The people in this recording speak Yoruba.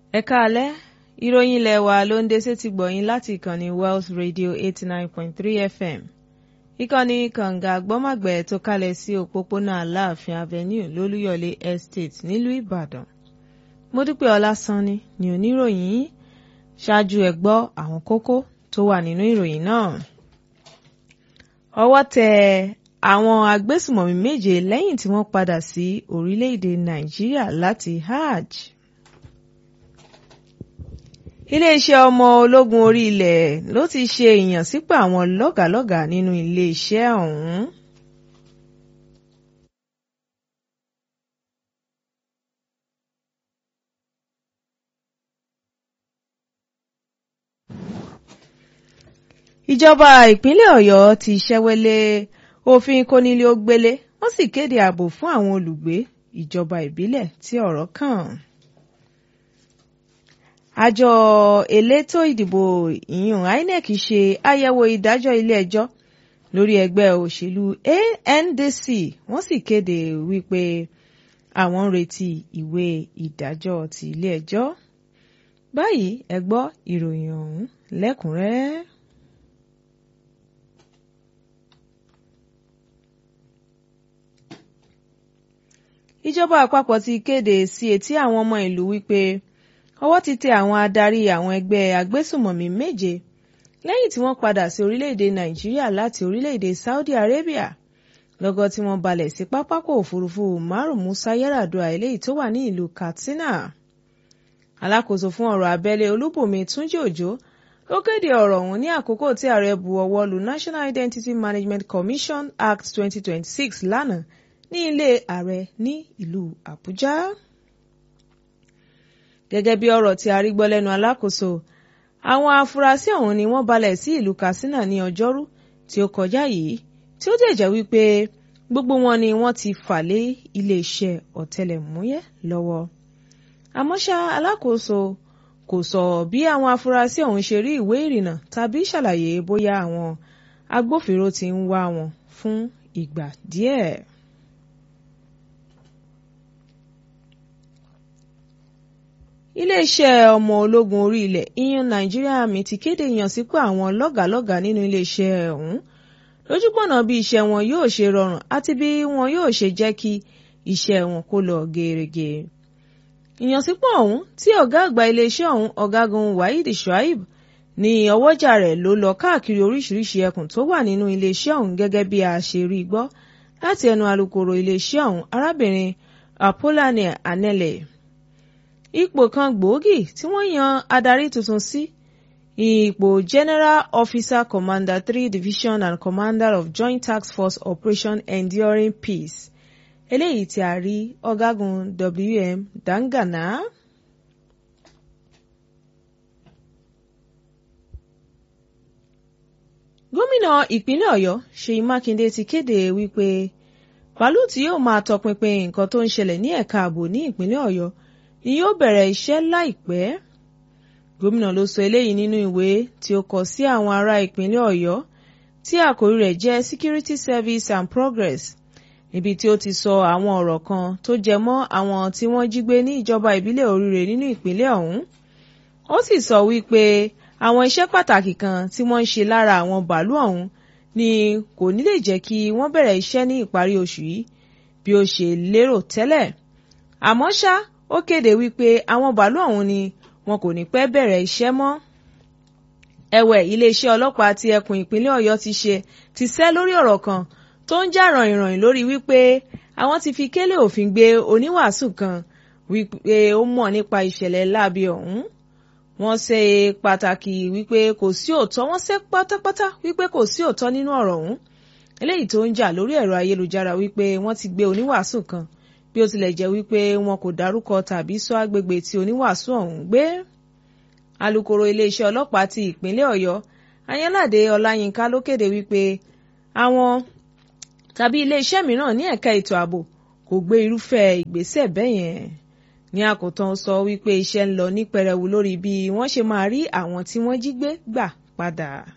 ẹ káalẹ́ ìròyìn ilé wa ló ń dé sétí gbọ̀yìn láti ìkànnì Wells Radio eighty nine point three FM ìkànnì kànga gbọ́màgbẹ́ tó kalẹ̀ sí òpópónà Aláàfin Avenue lólúyọ̀lé Estate nílùú Ìbàdàn Módúpẹ́ Ọlásánní ni oníròyìn yìí ṣáájú ẹ gbọ́ àwọn kókó tó wà nínú ìròyìn náà ọwọ́ tẹ àwọn agbésùmọ̀mí méje lẹ́yìn tí wọ́n padà sí orílẹ̀-èdè Nàìjíríà láti hajj iléeṣẹ́ ọmọ ológun orí ilẹ̀ ló ti ṣe ìyànsípò àwọn lọ́gàálọ́gàá nínú iléeṣẹ́ ọ̀hún. ìjọba ìpínlẹ̀ Ọ̀yọ́ ti ṣẹ́wẹ́lé òfin kónílé-ó-gbélé wọ́n sì kéde ààbò fún àwọn olùgbé ìjọba ìbílẹ̀ tí ọ̀rọ̀ kàn àjọ elétò ìdìbò ìyún INEC ṣe àyẹ̀wò ìdájọ́ ilé-ẹjọ́ lórí ẹgbẹ́ òṣèlú ANDC wọ́n sì kéde wípé àwọn ń retí ìwé ìdájọ́ ti ilé-ẹjọ́ báyìí ẹ gbọ́ ìròyìn ọ̀hún lẹ́kùnrẹ́rẹ́. ìjọba àpapọ̀ ti kéde sí etí àwọn ọmọ ìlú wípé ọwọ́ ti tẹ àwọn adarí àwọn ẹgbẹ́ agbésùmọ̀mí méje lẹ́yìn tí wọ́n padà sí orílẹ̀-èdè nàìjíríà láti orílẹ̀-èdè saudi arabia lọ́gọ́ tí wọ́n balẹ̀ sí pápákọ̀ òfurufú umaru musa yaradua eléyìí tó wà ní ìlú katsina alákòóso fún ọ̀rọ̀ abẹ́lé olúbùnmi túnjí òjò ló kéde ọ̀rọ̀ ọ̀hún ní àkókò tí ààrẹ bu ọwọ́ lu national identity management commission act 2026 lánàá ní ilé ààrẹ ní ìlú àbújá gẹ́gẹ́ bí ọ̀rọ̀ tí a rí gbọ́ lẹ́nu alákòóso àwọn afurasí ọ̀hún ni wọ́n balẹ̀ sí ìlú Katsina ní ọjọ́rú tí ó kọjá yìí tí ó dẹ̀ jẹ́ wípé gbogbo wọn ni wọ́n ti fà lé iléeṣẹ́ ọ̀tẹlẹ̀múyẹ́ lọ́wọ́ àmọ́ ṣá alákòóso kò sọ bí àwọn afurasí ọ̀hún ṣe rí ìwé ìrìnnà tàbí ṣàlàyé bóyá àwọn agbófinró ti ń wá wọn fún ìgbà díẹ̀. iléeṣẹ́ ọmọ ológun orí ilẹ̀ ìyẹn Nigeria Army ti kéde ìyànsípò àwọn lọ́gàálọ́gàá nínú iléeṣẹ́ ọ̀hún lójúpọ̀nà bí iṣẹ́ wọn yóò ṣe rọrùn àti bí wọn yóò ṣe jẹ́ kí iṣẹ́ wọn kó lọ gèrègè. ìyànsípò ọ̀hún tí ọ̀gá àgbà iléeṣẹ́ ọ̀hún ọ̀gágun Waheed Shuaib ní ọwọ́jà rẹ̀ ló lọ káàkiri oríṣiríṣi ẹkùn tó wà nínú iléeṣẹ́ ọ̀hún gẹ́gẹ́ bí a ṣe rí gbọ́ láti ẹnu alukoro iléeṣẹ́ ọ̀hún arábìnrin Apollonia Anele ipò kan gbòógì tí wọ́n yan adarí tuntun sí ipò General Officer Commander three Division and Commander of Joint Task Force Operation Enduring Peace eléyìí tí a rí ọ̀gágun W.M. Dangana. gómìnà ìpínlẹ̀ Ọ̀yọ́ Ṣèyí Mákindé ti kéde wípé bàálù tí yóò máa tọpinpin nǹkan tó ń ṣẹlẹ̀ ní ẹ̀ka ààbò ní ìpínlẹ̀ Ọ̀yọ́ ni yóò bẹ̀rẹ̀ iṣẹ́ láìpẹ́. gómìnà ló sọ eléyìí nínú ìwé tí ó kọ sí àwọn ará ìpínlẹ̀ Ọ̀yọ́ tí àkórí rẹ̀ jẹ́ Security Service and Progress níbi tí ó ti sọ àwọn ọ̀rọ̀ kan tó jẹ mọ́ àwọn tí wọ́n jí gbé ní ìjọba ìbílẹ̀ Oríire nínú ìpínlẹ̀ ọ̀hún. ó sì sọ wípé àwọn iṣẹ́ pàtàkì kan tí wọ́n ń ṣe lára àwọn bàálù ọ̀hún ni kò ní lè jẹ́ kí wọ́n bẹ̀rẹ̀ iṣẹ́ ní ìparí oṣù yìí bí ó ṣe lérò tẹ́lẹ̀. àmọ́ ṣá ó kéde wípé àwọn bàálù ọ̀hún ni wọn kò ní pẹ́ bẹ̀rẹ̀ iṣẹ́ mọ́. ẹ̀wẹ̀ iléeṣẹ́ ọlọ́pàá ti ẹkùn ìpínlẹ̀ Ọ̀yọ́ ti ṣe ti sẹ́ lórí ọ̀rọ̀ kan tó ń jà ràìnràìn lórí wípé àwọn ti fi kélé òfin gbé oníwàásù kan wípé ó mọ̀ nípa ìṣẹ̀lẹ̀ láabi ọ̀hún. wọ́n ṣe pàtàkì wípé kò sí òótọ́ wọ́n ṣe pátápátá wípé kò sí òótọ́ nínú ọ̀rọ̀ ọ̀hún eléyìí tó ń jà lórí ẹ̀rọ ayélujára wípé wọ́n ti gbé oníwàásù kan bí ó tilẹ̀ jẹ́ wípé wọn kò dárúkọ tàbí sọ agbègbè tí oníwàásù ọ̀hún gbé. alukoro iléeṣẹ́ ọlọ́pàá ti ìpínlẹ̀ ọ̀yọ́ ayánláde ọláyínká ló kéde wípé àwọn tàbí iléeṣẹ́ mìíràn ní ẹ̀ka ètò ààbò kò gbé irúfẹ́ ìgbésẹ̀ bẹ́ẹ̀ yẹn. ní àkótán sọ wípé iṣẹ́ ń lọ ní pẹrẹwu lórí bí wọ́n ṣe máa rí àwọn tí wọ́n jí gbé gbà padà.